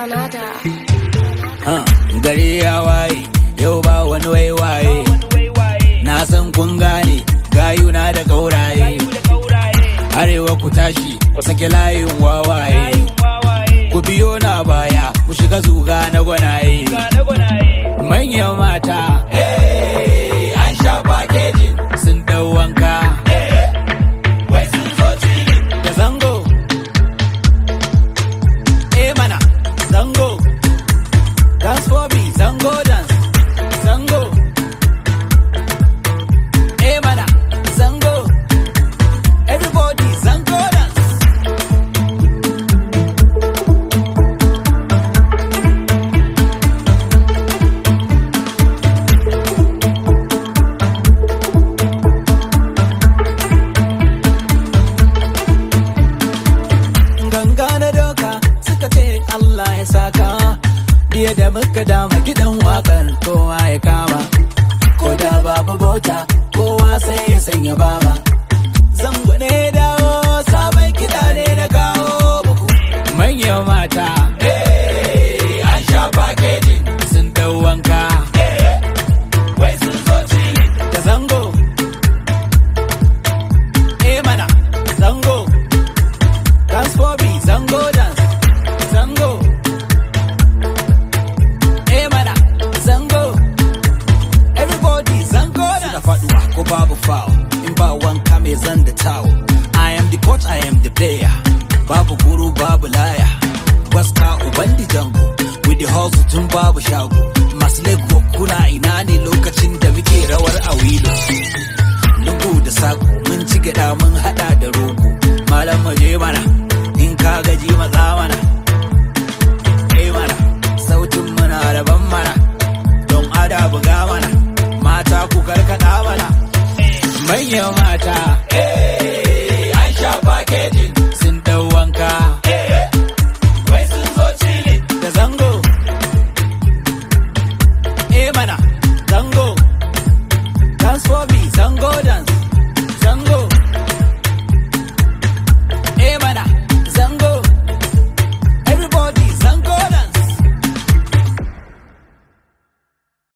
Granada. Ha, gari ya waye yau ba wani waiwaye na san kun gane gayuna da gauraye arewa ku tashi ku sake layin wawaye ku biyo na baya ku shiga zuga na gwanaye manyan mata eh, an sha fakejin sun dau wanka wai sun zo cili da zango eh mana zango Dance for me, Zango dance, Zango. Hey mana, Zango. Everybody, Zango dance. Ganga na doka suka ce Allah ya saka. Biye da muka dama gidan wakar kowa ya kama. Ko da babu bota kowa sai ya sanya baba. Zango ne dawo sabon kiɗa ne na kawo muku. Manyan mata, eh, an sha fakejin sun dau wanka. Wai sun zo cili da zango. Eh mana, zango. Dance for me, zango dance, zango. Eh mana, zango. Everybody, zango dance. Suna faduwa ko babu foul, in ba wanka mai zan da tawo. I am the coach, I am the player. Babu guru, babu laya. Waska ubandi jango, with the hustle tun babu shago. Masu lego kuna ina ne lokacin da muke rawar a wilo. Lungu da sako mun ci gyaɗa mun haɗa da rogo. Malam mu je mana, in ka gaji maza mana. Kai mana, sautin muna daban mana. Don ada buga mana, mata ku karkaɗa mana. Manyan mata,